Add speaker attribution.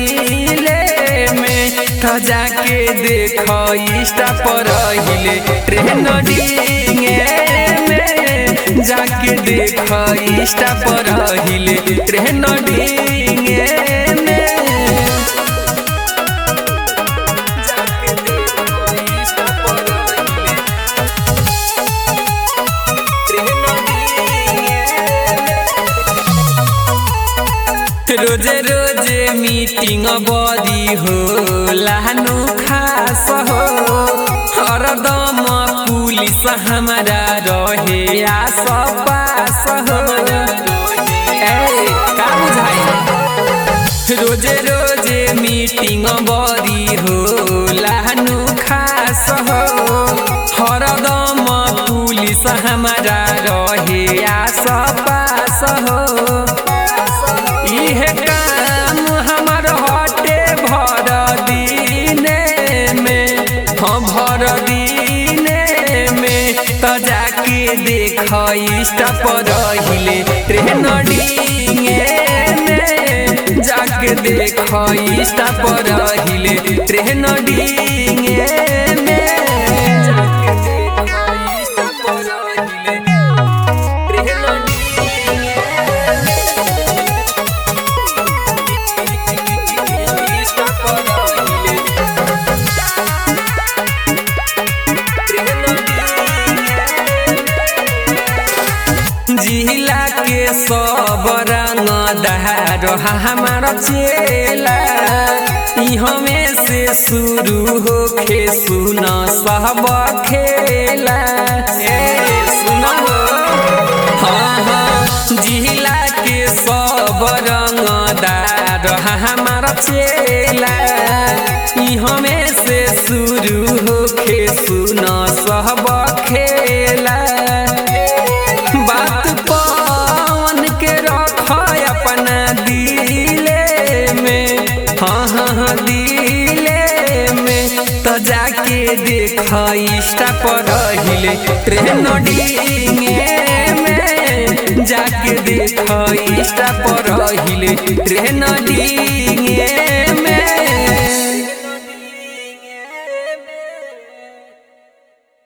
Speaker 1: relay में त जाके देख इंस्टा पर हिले ट्रेन डिंगे में जाके देख इंस्टा पर हिले ट्रेन डिंगे में जाके देख इंस्टा पर हिले ट्रेन डिंगे रोजे रोजे मीटिंग बदी हो लानु खास हो हरदम पुलिस हमारा रहे आस पास हो ए का बुझाई रोजे रोजे मीटिंग बदी हो लानु खास हो हरदम पुलिस हमारा रहे आस पास हो इहे काम हमर हटे भर दीने में हाँ भर दीने में त जाके देख इंस्टा पर हिले ट्रेन डिंगे में जाके देख इंस्टा पर हिले ट्रेन डिंगे में जाके देख इंस्टा पर हिले ट्रेन डिंगे जिला के सब रंग दहार हमार चेला ई हमें से शुरू होखे सुन सब खेला ए सुन हाँ हाँ जिला के सब रंग दार हमार चेला ई हमें से शुरू होखे सुन सब खेला बात पवन के रख अपना दिले में हाँ हाँ हाँ दिले में तो जाके देख इंस्टा पर हिले ट्रेन डिंगे में जाके देख इंस्टा पर हिले ट्रेन डिंगे